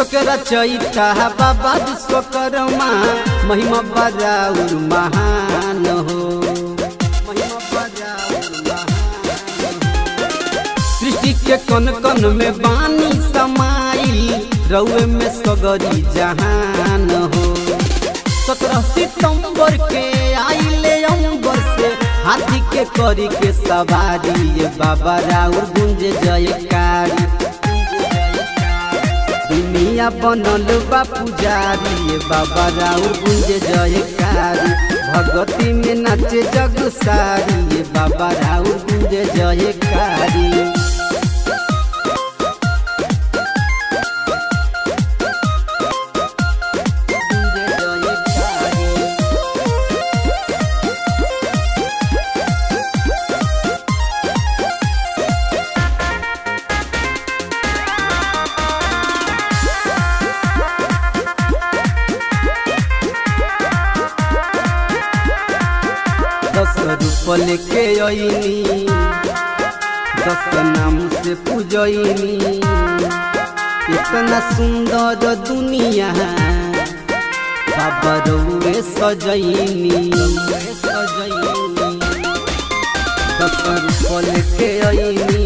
के रचयिता बाबा विश्वकर्मा महिमा बराउर महान हो महिमा बराउर महान हो। सृष्टि के कन कन में बानी समाई रउए में सगरी जहान हो सत्रह सितंबर के आइले अंबर से हाथी के करी के सवारी ये बाबा राउर गुंज जयकारी दुनिया बनल बा पुजारी ये बाबा राउर गुंज जयकारी भगती में नाचे जग सारी ये बाबा राउर गुंज जयकारी दस रूपल के अइनी दस नाम से पूजनी इतना सुंदर दुनिया बाबा रउए सजैनी दस रूपल के अइनी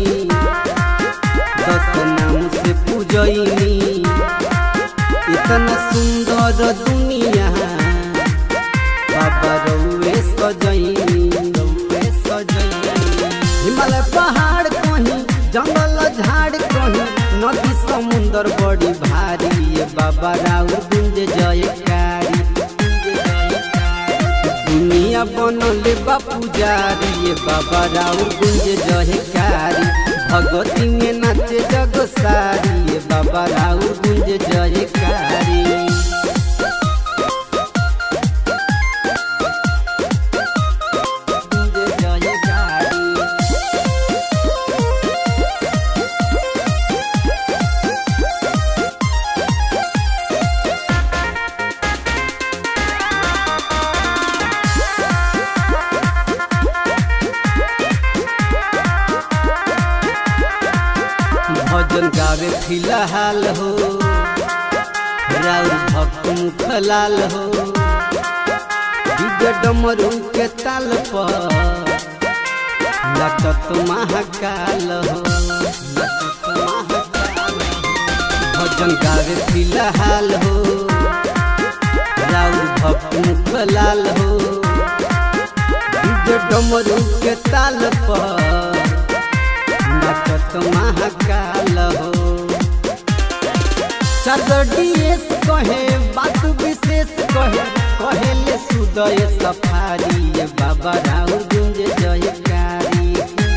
दस नाम से पूजनी इतना सुंदर दुनिया बाबा रउए सजैनी रउए सजैनी हिमालय पहाड़ कहीं जंगल झाड़ कहीं नदी समुंदर बड़ी भारी ये बाबा राउर गुंज जयकारी दुनिया बनल बा पुजारी ये बाबा राउर गुंज जयकारी भगवती में नाचे जग सारी ये बाबा राउर गुंज जयकारी भजन गावे फिलहाल हो राउर भक्त मुखलाल हो दिव्य डमरू के ताल पर लटत महाकाल हो लटत महाकाल हो। भजन गावे फिलहाल हो राउर भक्त मुखलाल हो दिव्य डमरू के ताल पर नाचत महाकाल हो चरडीएस कहे बात विशेष कहे कहेले सुदय सफारी ये बाबा राउर गुंज जयकारी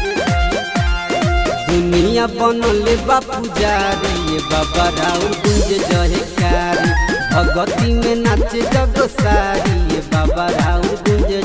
दुनिया बनल बा पुजारी ये बाबा राउर गुंज जयकारी भगती में नाचे जग सारी ये बाबा राउर गुंज